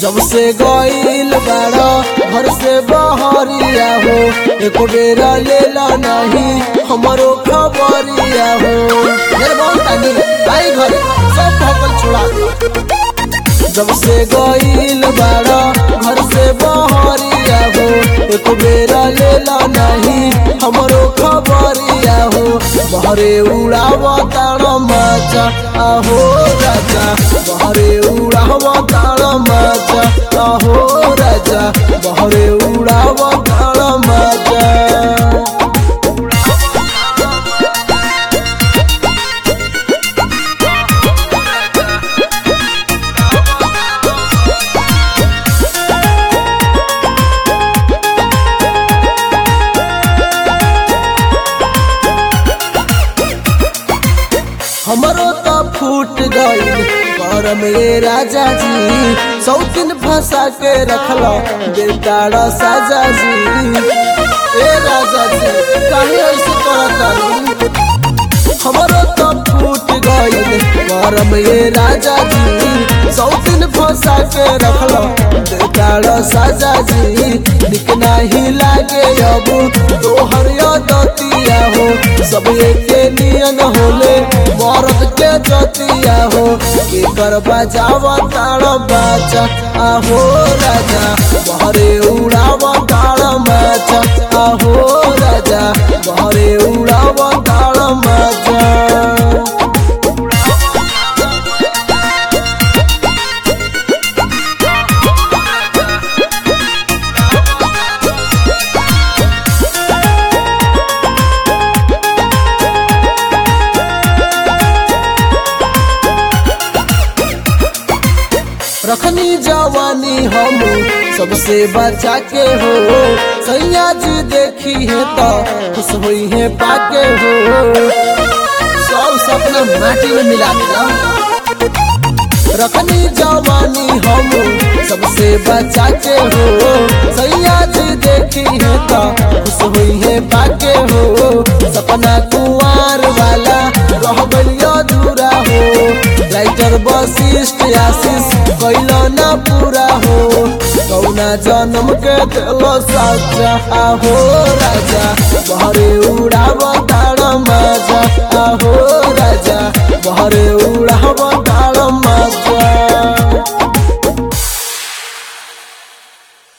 जब से गईल बाड़ा घर से बहरिया हो एक बेरा लेला नहीं हमारो खबरिया हो मेरे बहुत तानी आई घरे सब भगल छोड़ा जब से गईल बाड़ा घर से बहरिया हो एक बेरा लेला नहीं हमारो खबरिया हो बहरे उड़ाव ताड़ मचा आहो राजा बहरे उड़ाव ताड़ मचा आहो राजा बहरे उड़ाव ताड़ मचा हमरो तो फूट गईल कर में राजा जी सौकिन फंसा के रखला बेटाड़ा साजा जी ए राजा जी काहे ऐसे करता हमरो तो फूट गईल कर में राजा जी सौकिन फंसा के रखला बेटाड़ा साजा जी निक नहीं लागे अब तोहर दतिया हो सब एके नियन होले मर्द के जतिया हो एकर बजावा ताड़ बाचा आहो राजा बहरे उड़ावा ताड़ माचा आहो राजा बहरे उड़ावा ताड़ माचा रखनी जवानी हम सबसे बचा के हो सैया जी देखी है तो खुश हुई है पाके हो सब सपना माटी में मिला दिया रखनी जवानी हम सबसे बचा के हो सैया जी देखी है तो खुश हुई है पाके हो सपना कुआर वाला रह गलिया दूरा हो राइटर वशिष्ठ आशीष कैल न पूरा हो कौना जन्म के दिल साचा आहो राजा बहरे उड़ाव ताड़ मजा आहो राजा बहरे उड़ाव ताड़ मजा